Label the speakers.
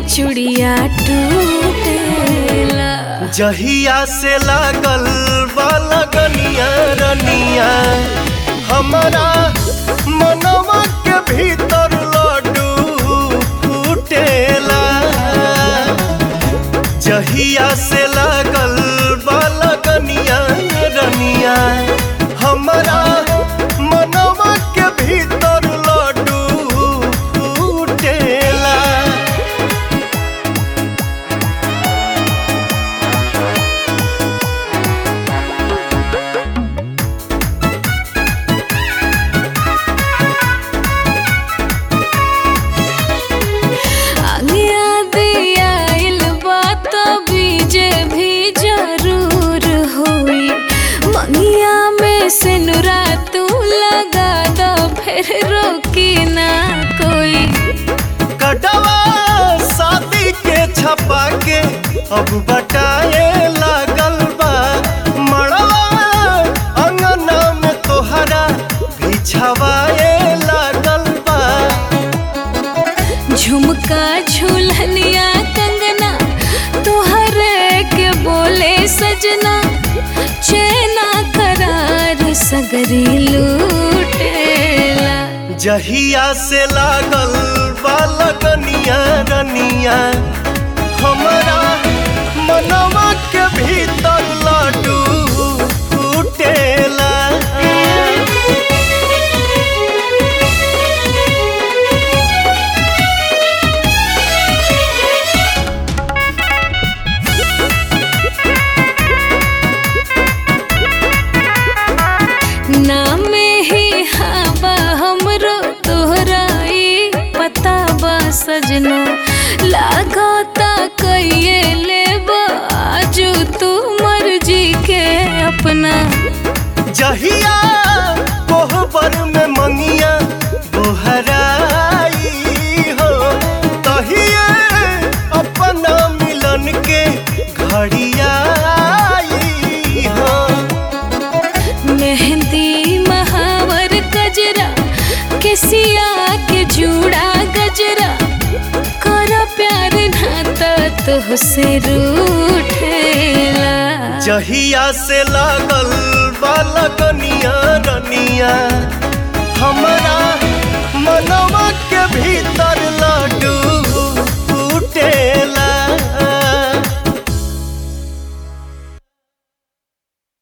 Speaker 1: चुड़िया टूटेला
Speaker 2: जहिया से लागल बालगनिया रनिया हमारा मनवा के भीतर लड्डू फूटेला जहिया से लागल बालगनिया रनिया हमारा मनवा के भीतर लड्डू फूटेला
Speaker 1: आगे दिया बात बीजे भी जरूर हुई मंगिया में से नुरा तू लगा दो फिर रोकी ना कोई
Speaker 2: कटवा शादी के छपा के अब बटाए लागल बा मड़वा अंगना में तोहरा बिछवाए लागल बा
Speaker 1: झुमका झूलनिया कंगना तुहरे के बोले सजना चैना करार सगरी लूटेला
Speaker 2: जहिया से लागल बालकनिया रनिया हमारा मनवा के भीतर लड्डू फूटेला
Speaker 1: नाम ही हवा हमरो तोहरा ई पता बा सजना लागता कइये लेबा आजू तू मर्जी के अपना
Speaker 2: जहिया कोहबर में मंगिया बोहराई हो तहिए अपना मिलन के घड़ियाई हो
Speaker 1: मेहंदी महावर गजरा केसिया के जूड़ा गजरा कर प्यार नाता तुहसे रूठेला
Speaker 2: जहिया से लागल बालकनिया रनिया